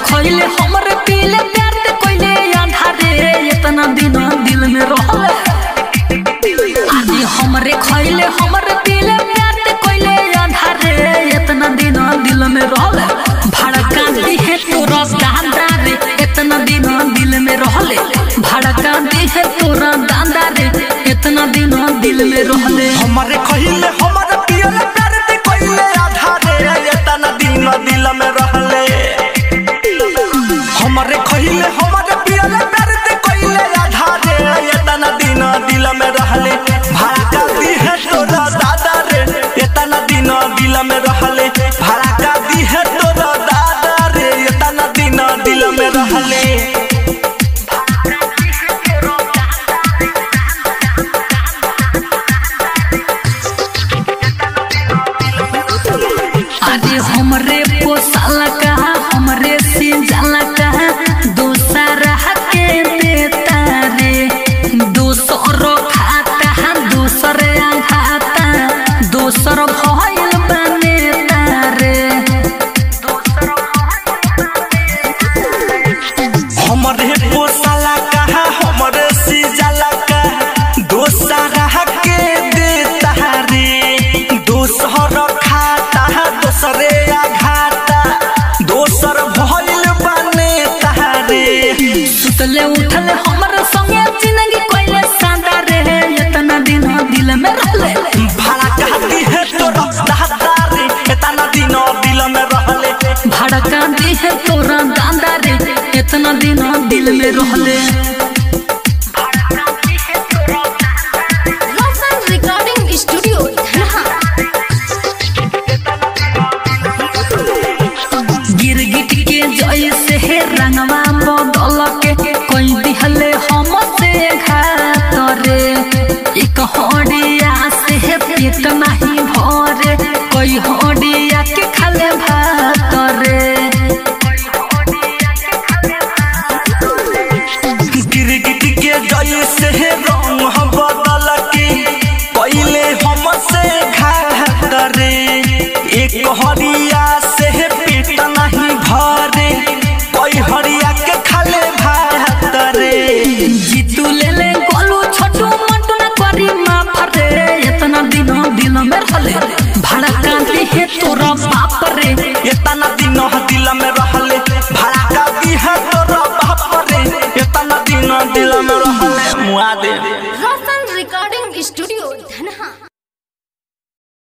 खइले हमरे पीले प्यार ते कोइले आधारे इतना दिन दिल में रहले आदि हमरे खइले हमरे पीले प्यार ते कोइले आधारे इतना दिन दिल में रहले भड़का दी है तोरा दादा रे इतना दिन दिल में रहले भड़का दी है तोरा दादा रे इतना दिन दिल में रहले हमारे खहिले हमारे पियल प्यार ते कोइले आधारे एतना दिन दिल में रहले हमारे खहिले हमारे पियल प्यार ते कोइले आधारे एतना दिन दिल में रहले भाड़ा का दी है तोरा दादा रे एतना दिन दिल में रहले भाड़ा का दी है तोरा दादा रे एतना दिन दिल में रहले अरे हमरे पोसाला कहा हमरे सिंजाला कहा दूसरा के देता रे दूसरो खाता दूसरे खाता दूसर भइल बनेता रे हमरे पोसाला कहा हमरे सिजाला कहा दोसरा के देता रे दोसर खाता दोसरे आघाता दोसर भइल बने रे सुतले उठले हमरे संगे जिंदगी कोइले सादा रे इतना दिन दिल में रहले भाड़ा कहती है तोरा दादा रे एतना दिन दिल में रहले भड़का दी है तोरा दादा रे इतना दिन दिल में रहले Lawson Recording Studio, Dhanha. गिरगिट के जैसे है रंगवा बदल के कोई दिहले हम से घात रे एक हडिया से है पेट नहीं भरे कोई हडिया के खाले भात रे गिरगिट के जैसे है रंग हम बदल के पहले हमसे घात रे एक हरिया से है पेट नहीं भरे कोई हरिया के खाले भात रे जीतू ले ले गोलू छोटू मोटू ना करी माफ रे इतना दिन दिल में रहले भड़का दी है तोरा बाप रे इतना दिन दिल में रहले भाड़ा का दी है तोरा बाप रे इतना दिन दिल में रहले मुआ दे Lawson